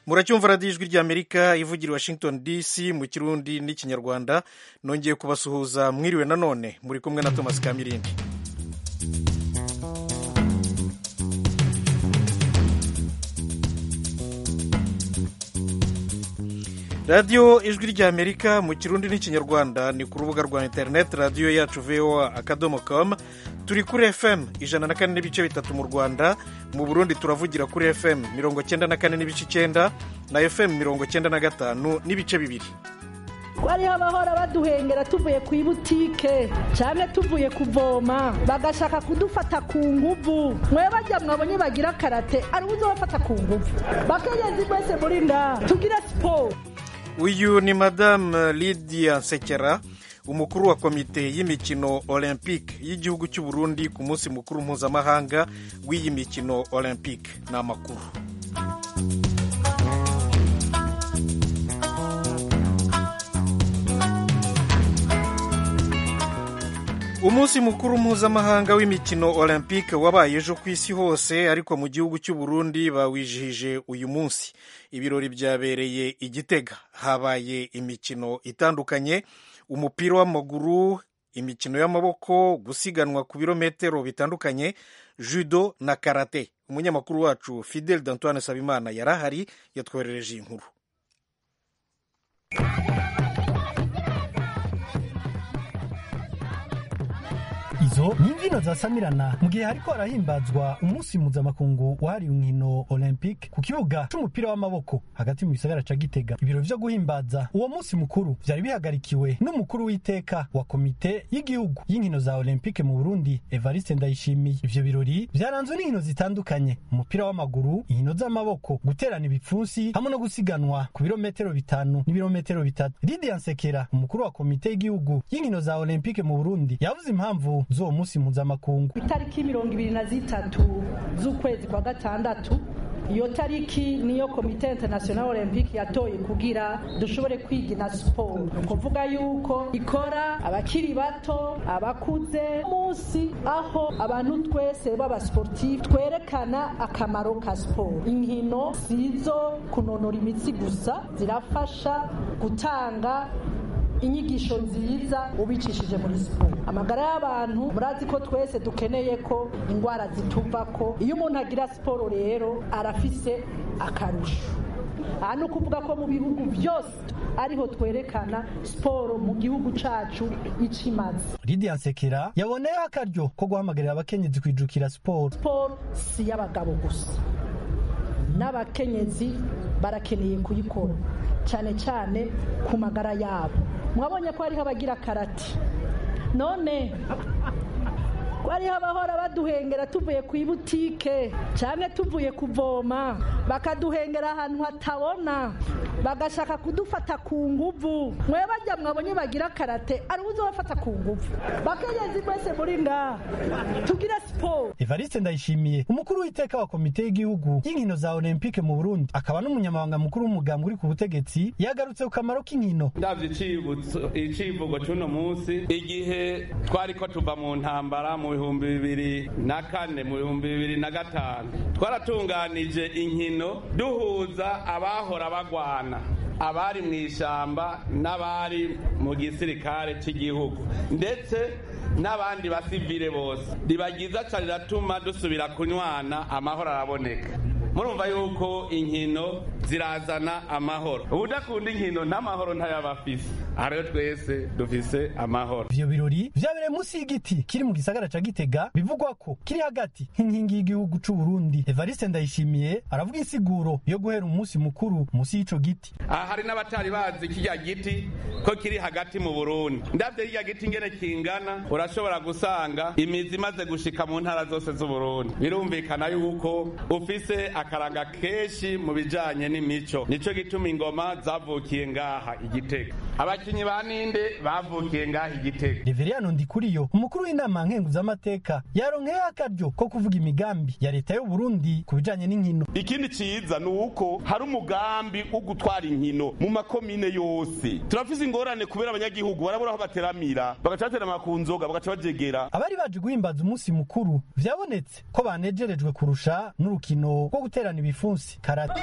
muracyumva radiyo ijwi ry'amerika ivugira i washington dc mu kirundi n'ikinyarwanda nongeye kubasuhuza mwiriwe nanone muri kumwe na thomas kamirindi radiyo ijwi ry'amerika mu kirundi n'ikinyarwanda ni ku rubuga rwa interineti radiyo yacu voa akadomo com turi kuri fm ijana na kane n'ibice bitatu mu rwanda mu burundi turavugira kuri fm mirongo cyenda na kane n'ibice icyenda na fm mirongo cyenda na gatanu n'ibice bibiri hariho abahora baduhengera tuvuye ku ibutike cyane tuvuye kuvoma bagashaka kudufata ku nguvu mwe bajya mwabonye bagira karate ari uzi bafata ku nguvu bakenyezi mwese muri nda tugire siporo uyu ni madamu lidia nsekera umukuru wa komite y'imikino olympique y'igihugu cy'u Burundi ku munsi mukuru mpuzamahanga w'iyi mikino olympique ni amakuru umunsi mukuru mpuzamahanga w'imikino olympique wabaye ejo ku isi hose ariko mu gihugu cy'u Burundi bawijihije uyu munsi ibirori byabereye i Gitega habaye imikino itandukanye umupira w'amaguru imikino y'amaboko gusiganwa ku birometero bitandukanye judo na karate umunyamakuru wacu fidel d'antoine sabimana yari ahari yatwoherereje iyi nkuru izo ni imbyino zasamirana mu gihe hariko harahimbazwa umunsi mpuzamakungu wahariwe inkino olympique ku kibuga c'umupira w'amaboko hagati mu gisagara ca gitega ibiro vyo guhimbaza uwo munsi mukuru vyari bihagarikiwe n'umukuru w'iteka wa komite y'igihugu y'inkino za olympique mu burundi evariste ndayishimiye ivyo birori vyaranzwe n'inkino zitandukanye umupira w'amaguru inkino z'amaboko guterana ibipfunsi hamwe no gusiganwa ku birometero bitanu n'ibirometero bitatu lidia nsekera umukuru wa komite y'igihugu y'inkino za olympique mu burundi yavuze impamvu z'uwo munsi mpuzamakungu itariki mirongo ibiri na zitatu z'ukwezi kwa gatandatu iyo tariki niyo komite international olympique yatoye kugira dushobore kwigina siporo ni ukuvuga yuko ikora abakiri bato abakuze munsi aho abantu twese b'abasportifu twerekana akamaro ka siporo inkino sizo kunonora imitsi gusa zirafasha gutanga inyigisho nziza ubicishije muri siporo amagara y'abantu murazi ko twese dukeneye ko indwara zituva ko iyo umuntu agira siporo rero arafise akarusho aha ni ukuvuga ko mu bihugu byose ariho twerekana siporo mu gihugu cacu ico imaze lidia nsekera yaboneyeho akaryo ko guhamagarira abakenyezi kwijukira siporo siporo si y'abagabo gusa n'abakenyezi barakeneye kuyikora cyane cyane ku magara yabo mwabonye ko hariho abagira karate none ko hariho abahora baduhengera tuvuye ku ibutike cyane tuvuye kuvoma bakaduhengera ahantu hatabona bagashaka kudufata ku nguvu mwe bajya mwabonye bagira karate ari uzi bafata ku nguvu bakenyezi mwese muri nda tugire siporo evariste ndayishimiye umukuru w'iteka wa komite y'igihugu y'inkino za olympique mu burundi akaba n'umunyamabanga mukuru w'umugambwe uri ku butegetsi yagarutse ku kamaro k'inkino ndavye icivugo c'uno munsi igihe twari ko tuva mu ntambara mu bihumbi bibiri na kane mu bihumbi bibiri na gatanu twaratunganije inkino duhuza abahora bagwana abari mu ishyamba n'abari mu gisirikare cy'igihugu ndetse n'abandi basivire bose riba ryiza cyane riratuma dusubira kunywana amahoro araboneka murumva yuko inkino zirazana amahoro ubudakunda inkino n'amahoro ntayaba afise aha rero twese dufise amahoro ivyo birori vyabereye munsi y'igiti kiri mu gisagara ca gitega bivugwa ko kiri hagati nk'inkingi y'igihugu c'u burundi evariste ndayishimiye aravuga insiguro yo guhera umunsi mukuru munsi y'ico giti aha hari n'abatari bazi kirya giti ko kiri hagati mu burundi ndavye kirya giti ingene kingana urashobora gusanga imizi imaze gushika mu ntara zose z'uburundi birumvikana yuko ufise akaranga kenshi mu bijanye n'imico nico gituma ingoma zavukiye ngaha igitega abakinyi ba ninde bavukiye ngaha igitego reveriyano ndikuriyo umukuru w'inama nkenguzamateka yaronkeyeho akaryo ko kuvuga imigambi ya leta y'u Burundi ku bijanye n'inkino ikindi ciza ni uko hari umugambi wo gutwara inkino mu makomine yose turafise ingorane kubera abanyagihugu barabura aho bateramira bagaca baterama ku nzoga bagaca bajegera abari baje guhimbaza umunsi mukuru vyabonetse ko banejerejwe kurusha n'urukino rwo guterana ibifunsi karate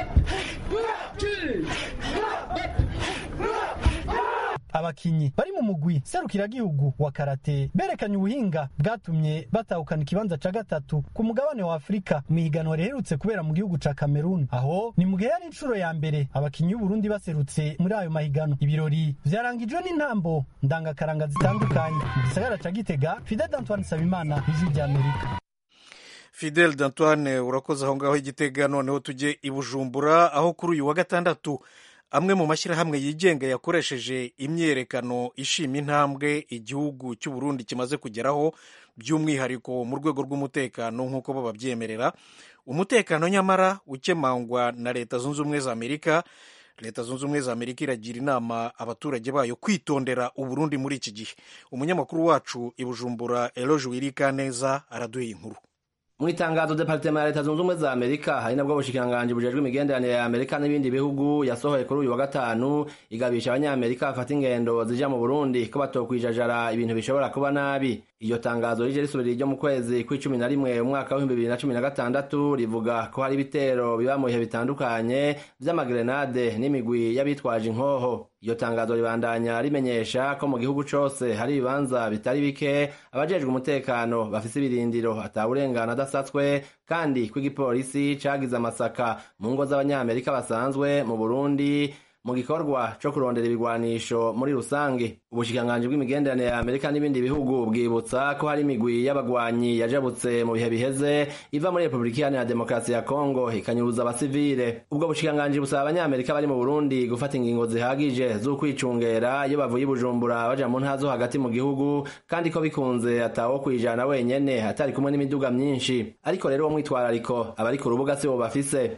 abakinyi bari mu mugwi serukiragihugu wa karate berekanye ubuhinga bwatumye batahukana ikibanza ca gatatu ku mugabane wa afurika mu higanwa riherutse kubera mu gihugu ca kameruni aho ni mu gihe yari inshuro ya mbere abakinyi b'uburundi baserutse muri ayo mahiganwa ibirori vyarangijwe n'intambo ndangakaranga zitandukanye mu gisagara ca gitega fidel antoine sabimana ijwi ry'amerika fidel d'antoine urakoze aho ngaho igitega noneho tujye i bujumbura aho kuri uyu wa gatandatu amwe mu mashyirahamwe yigenga yakoresheje imyiyerekano ishima intambwe igihugu cy'u Burundi kimaze kugeraho by'umwihariko mu rwego rw'umutekano nk'uko bo babyemerera umutekano nyamara ukemangwa na leta zunze ubumwe za amerika leta zunze ubumwe za amerika iragira inama abaturage bayo kwitondera uburundi muri iki gihe umunyamakuru wacu i bujumbura eloge wirika neza araduha inkuru mu itangazo departema ya leta zunze ubumwe za amerika hari nabwo bushikiranganji bujejwe imigenderanire ya amerika n'ibindi bihugu yasohoye kuri uyu wa gatanu igabisha abanyamerika bafata ingendo zija mu burundi ko batokwijajara ibintu bishobora kuba nabi iyo tangazo rije risubira ryo mu kwezi kw'icumi na rimwe umwaka w'ibihumbi bibiri na cumi na gatandatu rivuga ko hari ibitero biba mu bihe bitandukanye vy'amagrenade n'imigwi y'abitwaje inkoho iyo tangazo ribandanya rimenyesha ko mu gihugu cose hari ibibanza bitari bike abajejwe umutekano bafise ibirindiro atawurengana adasatswe kandi ko igipolisi cagize amasaka mu ngo z'abanyamerika basanzwe mu burundi mu gikorwa co kurondera ibigwanisho muri rusange ubushikiranganji bw'imigenderanire ya amerika n'ibindi bihugu bwibutsa ko hari imigwi y'abagwanyi yajabutse mu bihe biheze iva muri repubulika iharanira demokarasi ya kongo ikanyuruza abasivile ubwo bushikiranganji busaba abanyamerika bari mu burundi gufata ingingo zihagije z'ukwicungera iyo bavuye i bujumbura baja mu ntara zo hagati mu gihugu kandi ko bikunze atawo kwijana wenyene atari kumwe n'imiduga myinshi ariko rero uwo mwitwarariko abari ku rubuga si bo bafise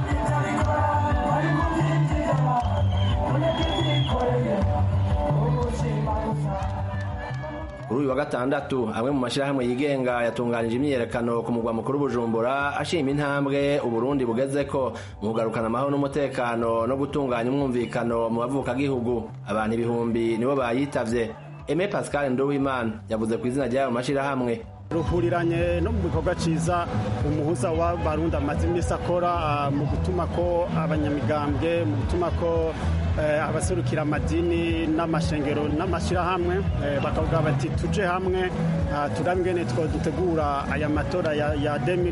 kuri uyu wa gatandatu amwe mu mashyirahamwe yigenga yatunganije imyiyerekano ku mugwa mukuru bujumbura ashima intambwe uburundi bugezeko mu kugarukana amahoro n'umutekano no gutunganya umwumvikano mu bavukagihugu abantu ibihumbi nibo bayitavye eme pascal nduwimana yavuze ku izina ry'ayo mashyirahamwe ruhuriranye no mu bikorwa ciza umuhuza w'abarundi amaze iminsi akora mu gutuma ko abanyamigambwe mu gutuma ko abaserukira amadini n'amashengero n'amashyirahamwe bakavuga bati tuje hamwe turabe ingene dutegura aya matora ya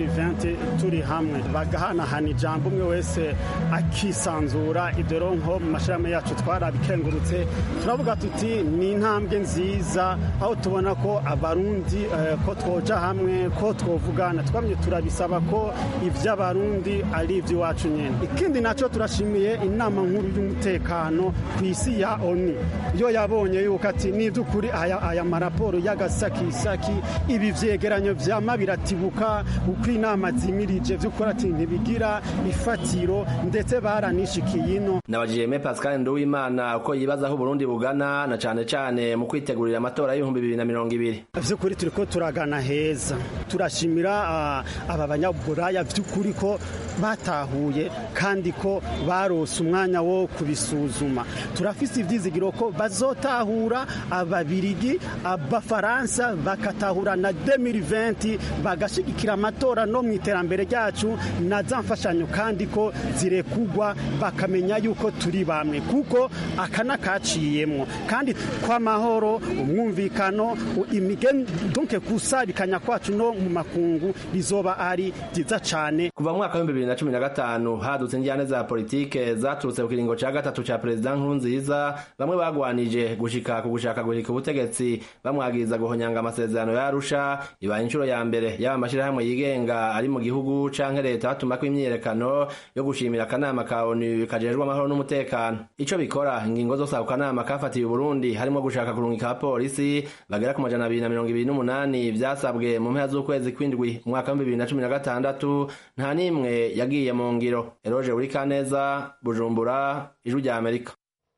2020 turi hamwe bagahanahana ijambo umwe wese akisanzura ibyo rero nko mu mashyirahamwe yacu twarabikengurutse turavuga tuti ni intambwe nziza aho tubona ko abarundi ko twoja hamwe ko twovugana twamye turabisaba ko iby'abarundi ari iby'iwacu nyine ikindi nacyo turashimiye inama nkuru y'umutekano ku isi ya oni yo yabonye yuko ati n'iby'ukuri aya maraporo y'agasakisaki ibi byegeranyo byama biratibuka uko inama zimirije by'ukuri ati ntibigira ifatiro ndetse baranishikiye ino nabajije me pascal nduwimana uko yibaza aho uburundi bugana na cane cane mu kwitegurira amatora y'ibihumbi bibiri na mirongo ibiri by'ukuri turi ko turagana heza turashimira aba banyaburaya by'ukuri ko batahuye kandi ko barose umwanya wo kubisuzuma turafise ivyizigiro ko bazotahura ababirigi abafaransa bakatahura na 2020 bagashigikira amatora no mu iterambere ryacu na za mfashanyo kandi ko zirekugwa bakamenya yuko turi bamwe kuko aka nakaciyemwo kandi kw'amahoro umwumvikano imigendunke kusabikanya kwacu no mu makungu bizoba ari byiza cane kuva mu mwaka w'ibihumbi bibiri na cumi na gatanu hadutse injyane za politike zaturutse ku kiringo ca gatatu ca perezida nkurunziza bamwe bagwanije gushika ku gushaka guhirika ubutegetsi bamwagiriza guhonyanga amasezerano ya arusha ibaye inshuro ya mbere yaba amashirahamwe yigenga ari mu gihugu canke leta batumako imyiyerekano yo gushimira akanama ka onu kajejwe amahoro n'umutekano ico bikora ingingo zose ako kanama kafatiye uburundi harimo gushaka kurungika abapolisi bagera ku majana abiri na mirongo ibiri n'umunani vyasabwe mu mpera z'ukwezi kw'indwi umwaka w'ibihumbi bibiri na cumi na gatandatu nta n'imwe yagiye mu ngiro eroje uri kaneza bujumbura ijwi rya amerika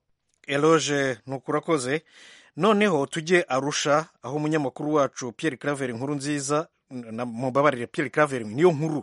eloge nukurakoze noneho tujye arusha aho umunyamakuru wacu Pierre Claver inkuru nziza mubabarire Pierre Claver niyo nkuru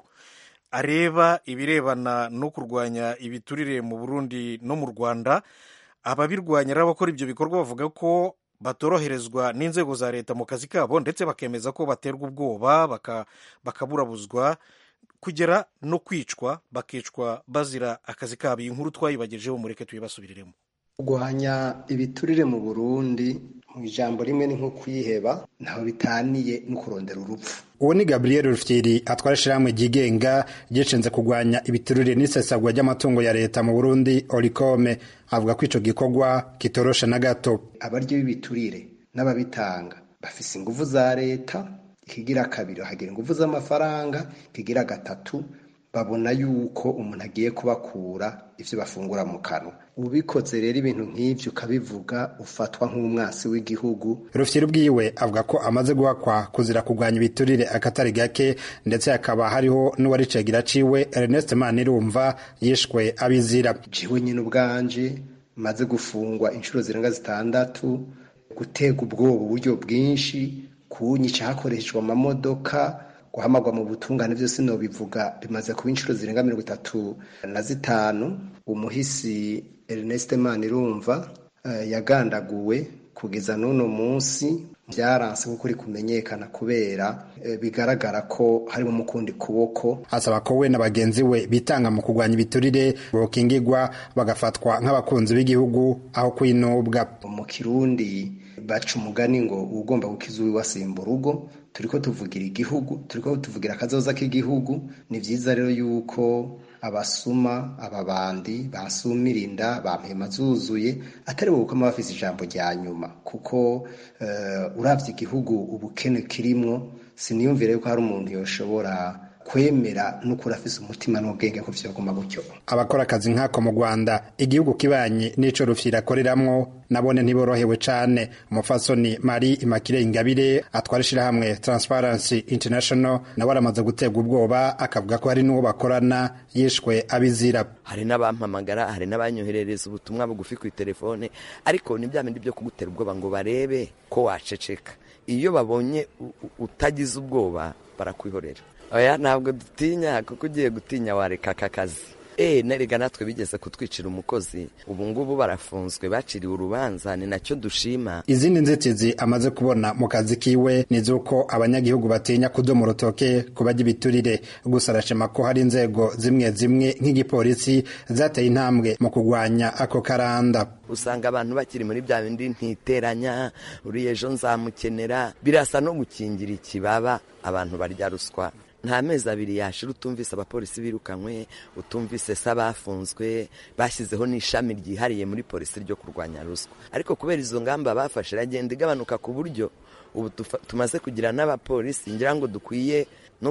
areba ibirebana no kurwanya ibiturire mu Burundi no mu Rwanda ababirwanya n'abakora ibyo bikorwa bavuga ko batoroherezwa n'inzego za leta mu kazi kabo ndetse bakemeza ko baterwa ubwoba bakaburabuzwa kugera no kwicwa bakicwa bazira akazi kabo iyi nkuru twayibagejeho mureke tuyibasubiriremo kurwanya ibiturire mu burundi mu ijambo rimwe ni nko kwiheba ntaho bitaniye no kurondera urupfu uwo ni gabriel rufyiri atwara ishyirahamwe ryigenga ryishinze kurwanya ibiturire n'isesagwa ry'amatungo ya leta mu burundi orikome avuga ko icyo gikorwa kitoroshe na gato abaryo b'ibiturire n'ababitanga bafise ingufu za leta ikigira kabiri bahagira ingufu z'amafaranga ikigira gatatu babona yuko umuntu agiye kubakura ibyo bafungura mu kanwa ubikoze rero ibintu nk'ibyo ukabivuga ufatwa nk'umwasi w'igihugu rufyiri ubwiwe avuga ko amaze guhakwa kuzira kurwanya ibiturire akatari gake ndetse hakaba hariho n'uwari cegera ciwe Ernest Manirumva yishwe abizira jiwe nyine ubwanje maze gufungwa inshuro zirenga zitandatu gutega ubwoba uburyo bwinshi kunyica hakoreshejwe amamodoka guhamagwa mu butungane byose nobivuga bimaze kuba inshuro zirenga mirongo itatu na zitanu umuhisi Ernest Manirumva uh, yagandaguwe kugeza n'uno munsi byaranse kuko uri kumenyekana kubera e, bigaragara ko harimo umukundi kuboko asaba ko we na bagenzi we bitanga mu kurwanya ibiturire bokingirwa bagafatwa nk'abakunzi b'igihugu aho kwinubwa mu kirundi baca umugani ngo ugomba gukiza uwiwasimba urugo turiko tuvugira igihugu turiko tuvugira akazoza k'igihugu ni vyiza rero yuko abasuma ababandi basumira inda bampema zuzuye atari bo gukoma bafise ijambo rya nyuma kuko uh, uravye igihugu ubukene kirimwo siniyumvire yuko hari umuntu yoshobora kwemera n'ukuri afise umutima n'ubwenge ko vyoguma gutyo abakora akazi nk'ako mu rwanda igihugu kibanye n'ico rufyira akoreramwo nabone ntiborohewe cane umufasoni mari imakire ingabire atwara ishirahamwe transparency international nawe aramaze guterwa ubwoba akavuga ko hari n'uwo bakorana yishwe abizira hari n'abampamagara hari n'abanyoherereza ubutumwa bugufi ku telefone ariko ni bya bindi byo kugutera ubwoba ngo barebe ko waceceka iyo babonye utagize ubwoba barakwihorera oya ntabwo dutinya kuko ugiye gutinya wareka aka kazi eee nerega natwe bigeze kutwicira umukozi ubu ngubu barafunzwe baciriwe urubanza ni nacyo dushima izindi nzitizi amaze kubona mu kazi kiwe ni z'uko abanyagihugu batinya kudoma urutoke ku bajya ibiturire gusa arashima ko hari inzego zimwe zimwe nk'igipolisi zateye intambwe mu kurwanya ako karanda usanga abantu bakiri muri bya bindi ntiteranya uriya ejo nzamukenera birasa no gukingira ikibaba abantu barya ruswa nta mezi abiri yashira utumvise abapolisi birukanywe utumvise se abafunzwe bashyizeho n'ishami ryihariye muri polisi ryo kurwanya ruswa ariko kubera izo ngamba bafashe iragenda igabanuka ku buryo ubu tumaze kugira n'abapolisi ngira ngo dukwiye no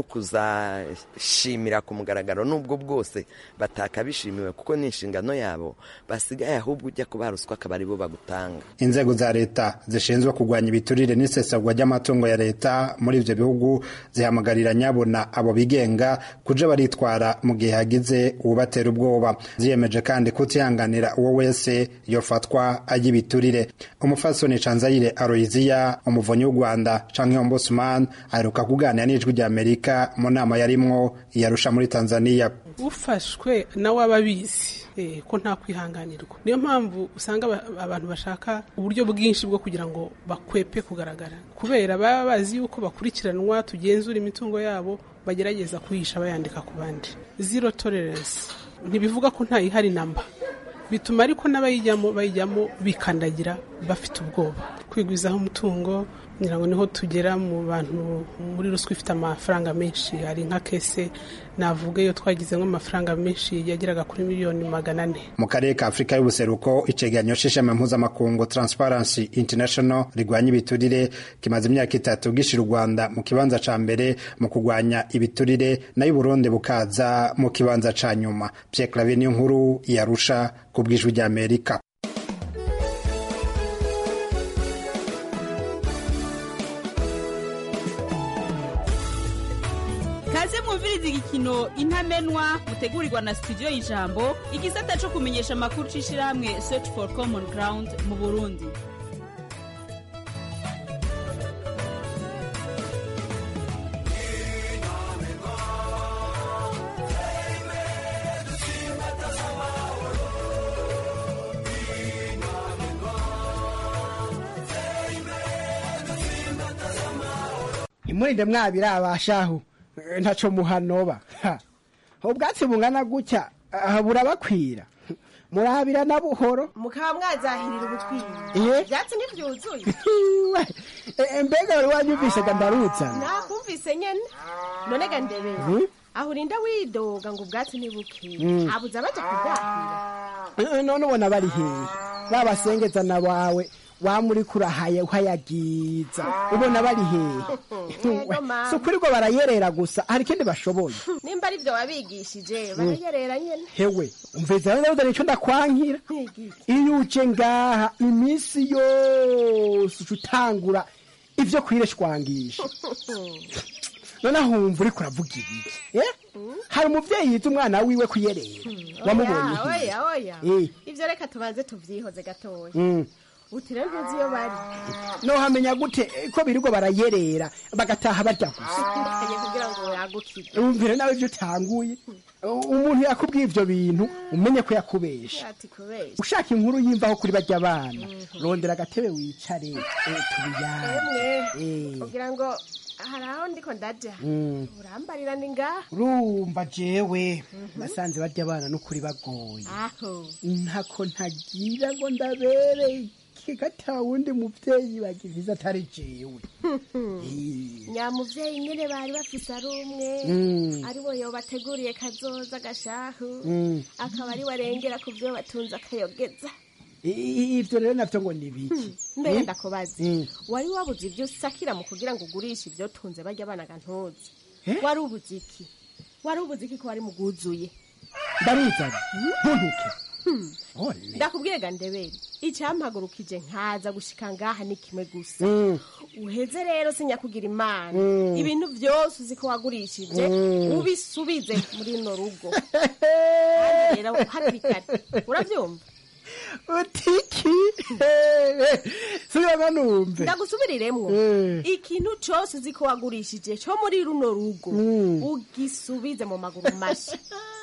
kuzashimira ku mugaragaro n'ubwo bwose batakabishimiwe kuko ni inshingano yabo basigaye ahubwo ujya kuba ruswa akaba ari bo bagutanga inzego za leta zishinzwe kurwanya ibiturire n'isesagwa ry'amatungo ya leta muri ibyo bihugu zihamagarira nyabona abo bigenga kuja baritwara mu gihe hagize uwubatera ubwoba ziyemeje kandi kutihanganira uwo wese yofatwa ajya ibiturire umufasoni canzayire aroyiziya umuvunyi w'u rwanda canke ombudsman aheruka kuganira n'ijwi rya amerika mu nama yarimwo yarusha muri tanzania ufashwe nawe aba abizi ko nta kwihanganirwa niyo mpamvu usanga abantu bashaka uburyo bwinshi bwo kugira ngo bakwepe kugaragara kubera baba bazi yuko bakurikiranwa tugenzura imitungo yabo bagerageza kuyihisha bayandika ku bandi zero tolerance ntibivuga ko nta ihari namba bituma ariko n'abayijyamo bayijyamo bikandagira bafite ubwoba kwigwizaho umutungo ngira ngo niho tugera mu bantu muri ruswa ifite amafaranga menshi hari nka kese navuga iyo twagize nk'amafaranga menshi yageraga kuri miliyoni magana ane mu karere ka afurika y'ubuseruko icegeranyo c'ishami mpuzamakungu transparency international rigwanya ibiturire kimaze imyaka itatu gishira u rwanda mu kibanza ca mbere mu kurwanya ibiturire nayo uburundi bukaza mu kibanza ca nyuma pierre claver niyo nkuru yarusha ku bw'ijwi ry'amerika kaze mwumviriza igikino intamenwa mutegurirwa na studio y'ijambo igisata co kumenyesha amakuru c'ishirahamwe search for common ground mu burundi imurinde mwabira abashaho ntaco muhanoba Ha. ubwatsi bungana gutya aha burabakwira murabira na buhoro mukaba mwazahirira ubutwiri Iye. ivyatsi ntivyuzuye Iwe, e- mbega wari wanyumvise ga ndaruzana nakumvise nyene none ga ndebera Mhm. aho urinda widoga ngo ubwatsi ntibuke Mm. habuze abaja kubwahira Eh, none ubona bari hehe babasengezana bawe wamuri kurahaye uhayagiza ubona bari hehe Yego, mama. si ukuri ngo barayerera gusa hari ikindi bashoboye nimba ari vyo wabigishije barayerera nyene hewe umvise rero nico ndakwankira iyo uje ngaha iminsi yose uca utangura ivyo kwireshwangisha none ahumva uriko uravuga ibiki eh? hari umuvyeyi yize umwana wiwe kuyerera wamubonye oya hehe oya oya Eh. ivyo reka tubanze tuvyihoze gatoya Mm. uti rero ntuzi iyo bari nohamenya gute eh, ko birirwa barayerera bagataha barya gusa Ndakanye kugira ngo yagukire umvire nawe ivyo utanguye umuntu yakubwiye ivyo bintu umenye ko yakubesha ati kubesha ushaka inkuru yimvaho kuri barya abana rondera agatebe wicare eh, tubiyane emwe Eh. kugira ngo hari aho ndiko ndaja Mm. urambarira ni ngaha urumva jewe nasanze barya abana n'ukuri bagoye aho ntako ntagira ngo ndabereye ata wundi muvyeyi bagivize atari jewe nyamuvyeyi nyene bari bafise ari umwe Mm. ari we yobateguriye kazoza gashahu Mm. akaba ari we arengera ku vyo batunze akayogeza I- ivyo rero navyo ngo ni biki mbere Mm. ndakubaza Mm. wari wabuze ivyo usakira mu kugira ngo ugurishe ivyo tunze barya abana ga ntuzi Eh? wari ubuze iki wari ubuze iki ko wari mugwuzuye ndaruzana ntuntuke Ole. ndakubwire ga ndebere icampagurukije nkaza gushika ngaha ni kimwe gusa Mm. uheze rero sinyakugira imana Mm. ibintu vyose uzi ko wagurishije Mm. ubisubize muri runo rugo Kandi rero hakiri kare uravyumva utiki subiramo numve ndagusubiriremwo Eh. ikintu cose uzi ko wagurishije co muri runo rugo Mm. ugisubize mu maguru masha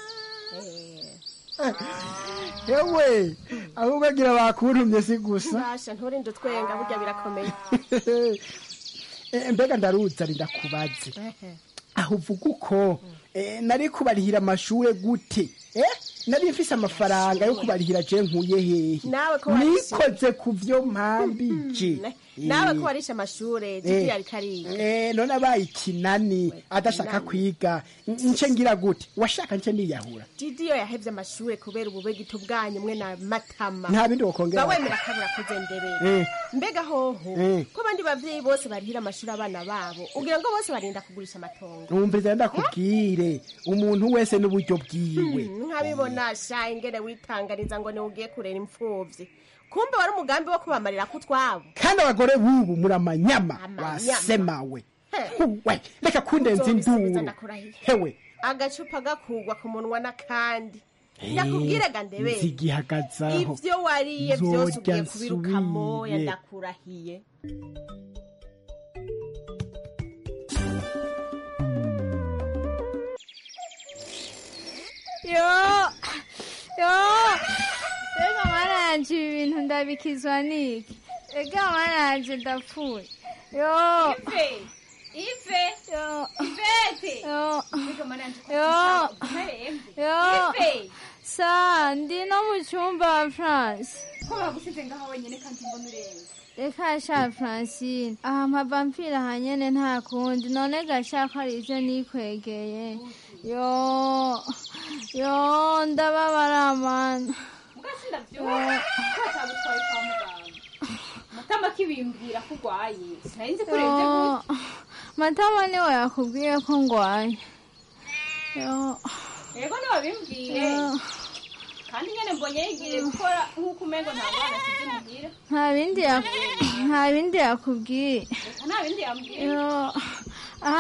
Eh, yewe ahubwo agira bakuntumye si gusa basha nturinde utwenga burya birakomeye Eh, mbega ndaruzana ndakubaze Ehe. aho uvuga uko eh, nari kubarihira amashure gute eh? nari mfise amafaranga yo kubarihira je nkuye hehe Nawe ko warishe. nikoze ku vyo mpambije nawe ko warishe amashure jiki yari kariga Eh, none abaye ikinani adashaka kwiga n- nce ngira gute washaka nce niyahura didiyo yahevye amashure kubera ububegito bwanyu mwe na matama nta bindi wokongera bawemera kabura koze ndebere Eh. mbega hoho Eh. ko abandi bavyeyi bose barihira amashuri abana babo ugira ngo bose barinda kugurisha amatongo numviriza ndakubwire umuntu wese n'uburyo bwiwe Hmm, nkabibona sha ingene witanganiza ngo niwe ugiye kurera impfuvyi kumbe wari umugambi wo kubamarira ko utwabo kandi abagore b'ubu muri amanyama Amanyama. wasemawe He. we reka kundenza Uzobisubiza induru ndakurahiye. hewe agacupa gakugwa ku munwa n'akandi ndakubwire ga ndebere nzigihagazaho ivyo wariye vyose ugiye Nzorya kubiruka moya nsubire. ndakurahiye yo yo reka mana yanje ibi bintu ndabikizwa niki reka mana yanje ndapfuye yo Ife, Ife, yo Ivete. yo Reka mana yanje ko yo ntarembe. yo Ife. sa ndi no mu cyumba wa france Ko bagusize ngaho wenyene kandi mbona urembe. reka sha francine aha mpava mpfira hanyene nta kundi none gashaka ari ivyo nikwegeye yo yo ndababara mana Mugasi ndavyumva ko atabutwaye kwa muganga. Matama kibimbwira ko urwaye. Sinari ko uremvye Yo, gute. matama niwe yakubwiye ko ngwaye yo Yego niwabimbwiye. yo Kandi nyene mbonye yigiye gukora nk'uko umengo nta mwana asize muhira. nta bindi yak- nta bindi yakubwiye Reka nta bindi yambwiye. yo aha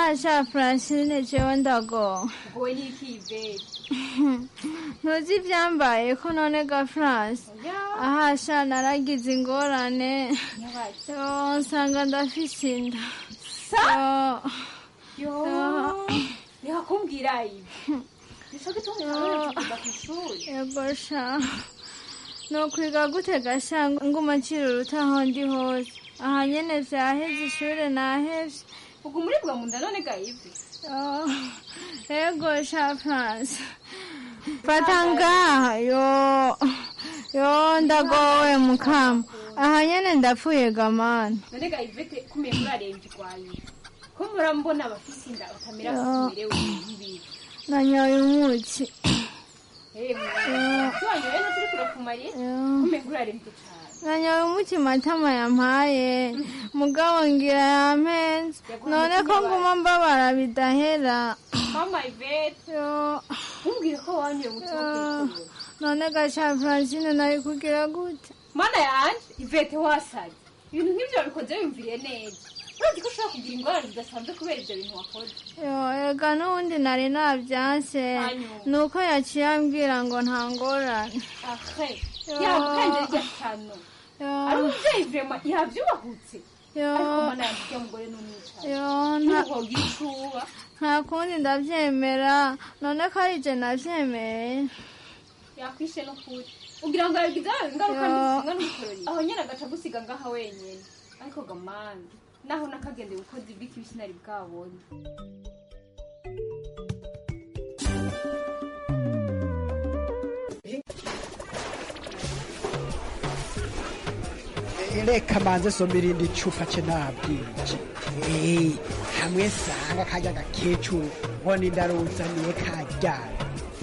ahasha francine jewe ndago wowe ntikiveri ntuzi ivyambaye ko none ga france ahasha naragize ingorane yo nsanga ndafise inda sa Yo. yo reka kumbwira ibi nico gituma Yo. utaza ku ishuri yego sha nokwiga gute gasha nguma ncira uruta aho ndi hose aha nyene vyaheze ishure nahevye ubwo umuribwa mu nda none ga ivi Yo. yego sha france fata ngaha yo yo ndagowe mukama aha nyene ndapfuye gamana none ga ivete kumeye murarembye rwaye ko murambona abafise inda utamera Yo. kumerewe nk'ibibi nanyoye umuki tuwanyoye ntuturi kure kumariye kumeye murarembye cane nanyoye umuki matama yampaye mugabo ngira yampenze none ko nguma mbabara bidahera mama ivete ntumbwire ko wanyoye umuti wo kwikorera none gaca francine nari kugira gute mana yanje ivete wasaye ibintu nk'ivyo wabikoze wiyumviriye neza urazi ko ushobora kugira ingorane zidasanzwe kubera ivyo bintu wakoze yo ega n'ubundi nari nabyanse Hanyuma. nuko yaciye ambwira ngo nta ngorane ahe yamukanje rya shano ari umuvyeyi vrema yavyubahutse Yo. ariko mana yanje urya mugore n'umwicaye yo nta- ntuhogira icuba nta kundi ndavyemera none ko ari je navyemeye yakwishe n'ukuri ugira ngo yagize ingaruka Yo. ntizinga n'umukorori aho nyene agaca agusiga ngaha wenyene ariko gamani naho nakagende gukoza ibw'ikibisi nari bwabonye reka manze soma irindi cupa ce nabwije Eh, hamwe sanga kajya gakecuru ngo nindaruzaniye kajyana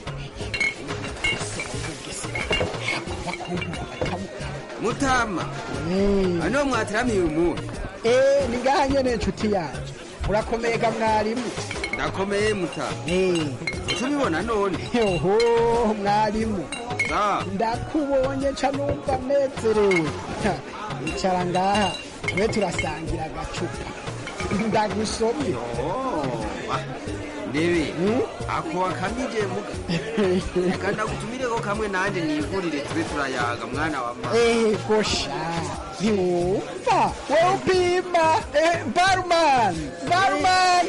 mutama ano mwataramiye umuntu Eh, ni ngaha nyene nshuti yanje urakomeye ga mwarimu ndakomeye mutama tubibona none yoho mwarimu sa ndakubonye ca numva nezerewe Ha, icara ngaha tube turasangira agacupa ndagusomye ndebe ako wakamije muga reka ndagutumireko kamwe nanje nigurire tube turayaga mwana wa mama ego sha ntiwumva wowe upima Eh, barman barman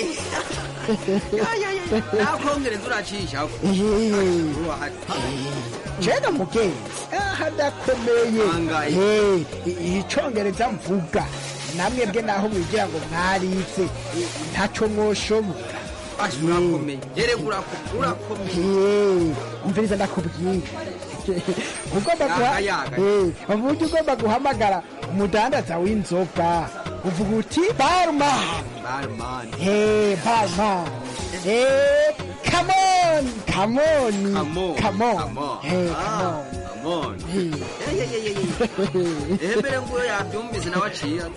nakongereza uracishako jena mugenzi aha ndakomeye Eh, i- icongereza mvuga namwe bwe naho mwigira ngo mwarize eh, ntaco mwoshobora urakomeye erega urakomeye umviriza ndakubwira ugomba guha Yagayaga. Eh, uburyo ugomba guhamagara umudandaza w'inzoga uvuga uti barman barman Hey, barman. Hey, come on, come on, come on, Hey, come on. amon ehembere nguyo yavyumvise nawe aciye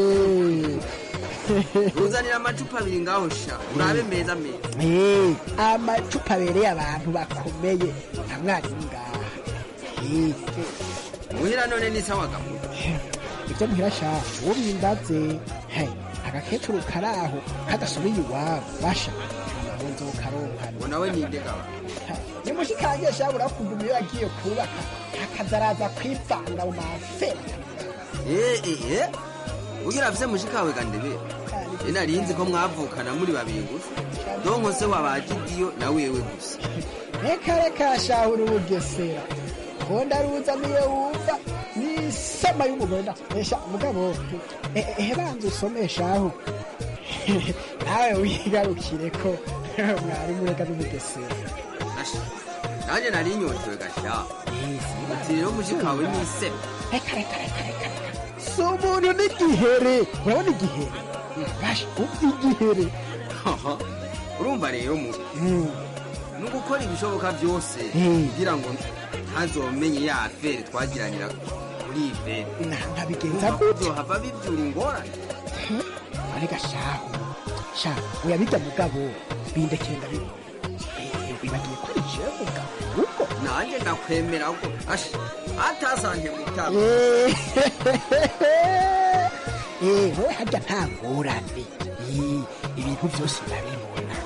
uzanira amacupa abiri ngaho sha urabe meza meza Hey, amacupa abereye abantu bakomeye nka mwarimu ngaha Hey, muhira none ni sawa gamu ibyo muhira sha uwo mwimbaze hey, agakecuru kari aho kadasubiye iwabo basha ntabwo nzokaronkana ngo nawe ninde gaba nimushikanje sha urakuvuma iyo yagiye kubaka akazaraza kwivanga mu mafera eh eh eh ugira afise mushikawe gandebe narinzi ko mwavukana muri babiri gusa donko se wabagidiyo na wewe gusa reka reka shahura ubugesera ko ndaruzaniye wumva n'isama y'umugore ndakesha mugabo eh, eh, banza usome shahu nawe wigarukire ko mwarimu reka n'ubugesera Asha, nanje nari inyotewe gasha uti rero mushikawe n'isebe reka reka reka reka si umuntu n'igihere urabona igihere basha uzi igihere Haha, urumva rero mu ni ugukora ibishoboka byose Mm. kugira ngo ntazomenye ya afere twagiranira muri ivere nkabigenza gute zohava bibyura ingorane arega shahu sha uyabirya mugabo bindekeye ndabibu wibagiye ko ari jewe mugabo uko nanjye ndakwemera ko asha atasanje mutama Eh, wowe harya nta ngorane Eh, ibintu byose urabibona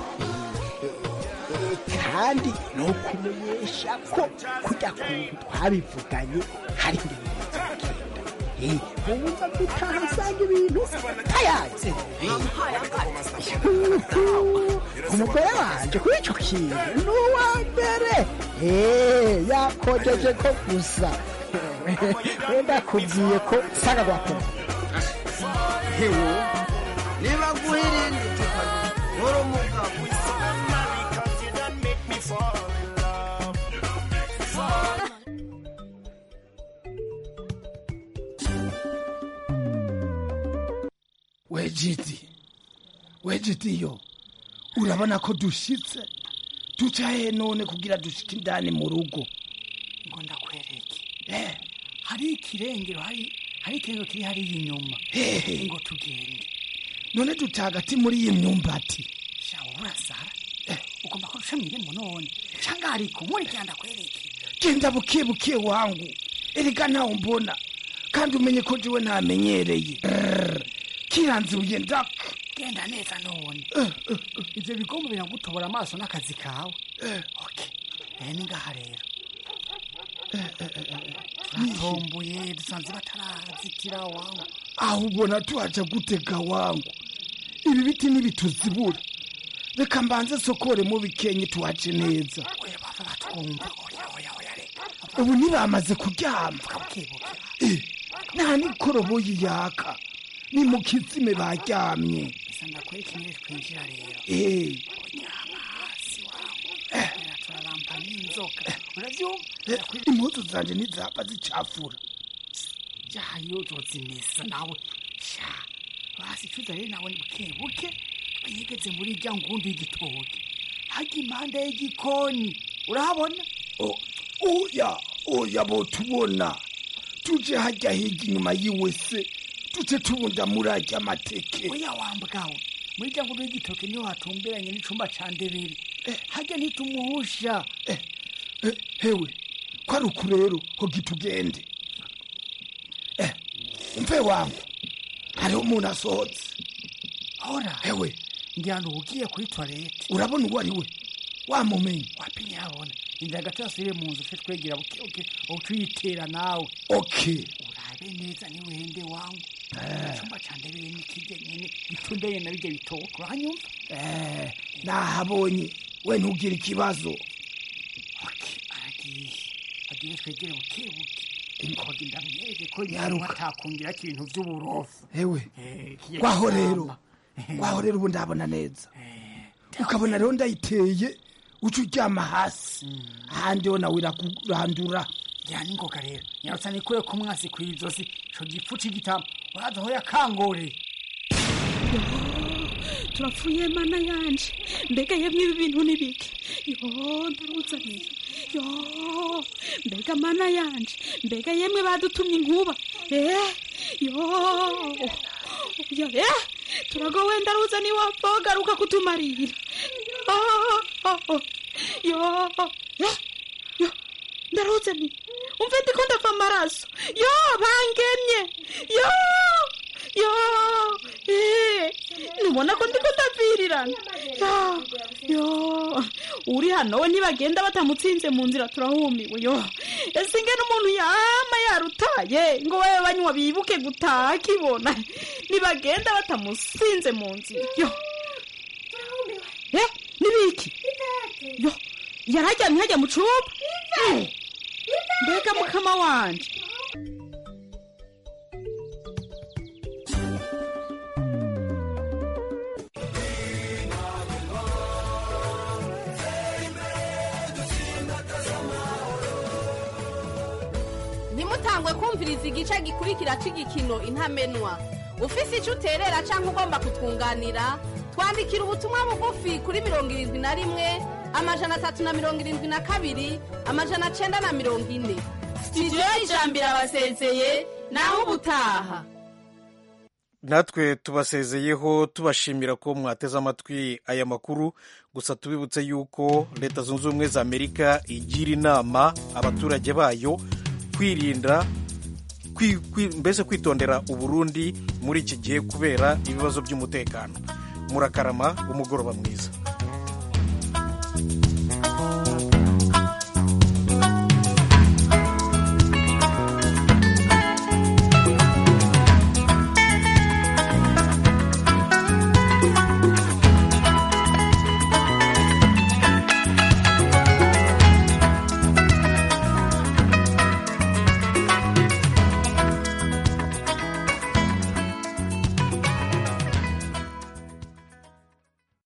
kandi ni ukumenyesha ko kujya kuntu twabivuganye hari ibimenyetso bigenda wumva gutaha usanga ibintu tayaze umugore wanje kuri icyo kintu ni uwa mbere yakojeje ko gusa wenda kubwiye ko saga gwakora hewo niba guhirinde tukajya nkora umugabo wejiti wejiti yo urabona ko dushitse duca he none kugira dushike indani mu rugo ngo ndakwereke eh hari ikirengero hari hari ikirengero kiri hariya inyuma Hehe. ngo tugende none duca hagati muri iyi myumbati shawo urasara ugomba kurusha mwirembo none cyangwa hari kumuri cyangwa ndakwereke genda buke buke wangu erega ntawe mbona kandi umenye ko jiwe ntamenyereye Brrr. kiranzuye ndaka genda neza none ibyo bigomba biragutobora amaso n'akazi kawe okay eh ni ngaha rero turatomboye dusanze batarazitira wangu aho ubona tuhaja gutega wangu ibi biti ntibituzibura reka mbanze sokore mu bikenye tuhaje neza batwumva oya oya oya reka ubu ntibamaze kuryama Eh, nta n'ikoroboyi yaka ni mu kizime baryamye bisa ndakwereka ingere twinjira rero Eh, uryama hasi wangu eh turarampa n'inzoka urabyumva eh, impuzu zanje ntizapfa zicafura jayo uzozimesa nawe sha basi cuza rero nawe ni buke buke banyegeze muri rya ngundu y'igitoki hajya impande y'igikoni urahabona O- oya oya botubona tuje hajya hirya inyuma yiwese tuje tubunda muri arya amateke oya wambwawe muri rya ngundu y'igitoki niho hatumberanye n'icumba ca ndebere hajya ntitumuhusha Eh, hewe ko ari uku rero ko gitugende Eh, umve wangu hariho umuntu asohotse hora hewe ngira ngo ugiye kuri toilette urabona uwo ari we wamumenye wapi nyabona inzira gato yasubire mu nzu twe twegera buke buke uca uyitera nawe okay urabe neza niwende wangu icumba ca ndebere nikirya nyene gitumbeye na birya bitoko urahanyumva Eh, nahabonye we ntugire ikibazo aragiye agiye twegere buke buke inkogi ndamwereke ko Nyaruka. atakundira ko ibintu vy'uburofu hewe Eh, kiya kwaho gitamba. rero kwaho rero ubu ndabona neza ukabona rero ndayiteye uca uryama hasi ahandi ho nawe irakurandura jyana ingoga rero nyarutsa nikuye ku mwasi kw'izosi ico gipfu c'igitamba uraza aho yakangoreye turapfuye mana yanje mbega yemwe ibi bintu ni bike yo ndaruzaniye yo mbega mana yanje mbega yemwe badutumye inkuba eh yo yo eh turagowe ndaruzaniye wapfa garuka kutumarira yo yo eh yo ndaruzaniye umve ndiko ndava amaraso yo bangemye yo yo eh nubona ko ndiko ndavirirana yo yo uri hano we ntibagenda batamutsinze mu nzira turahumiwe yo ese ingene umuntu yama yarutaye ngo babe banywa bibuke gutaha akibona ntibagenda batamusinze mu nzira yo eh nibiki yo yarajyamye hajya mu cumba Eh, mbega mukama wanje ntimutangwe kumviriza igice gikurikira cy'igikino intamenwa ufise icyo uterera cyangwa ugomba kutwunganira twandikira ubutumwa bugufi kuri mirongo irindwi na rimwe amajana atatu na mirongo irindwi na kabiri amajana cyenda na mirongo ine sitidiyo y'ijambo irabasezeye naho ubutaha natwe tubasezeyeho tubashimira ko mwateze amatwi aya makuru gusa tubibutse yuko leta zunze ubumwe za amerika igira inama abaturage bayo kwirinda kwi- kwi- mbese kwitondera uburundi muri iki gihe kubera ibibazo by'umutekano murakarama umugoroba mwiza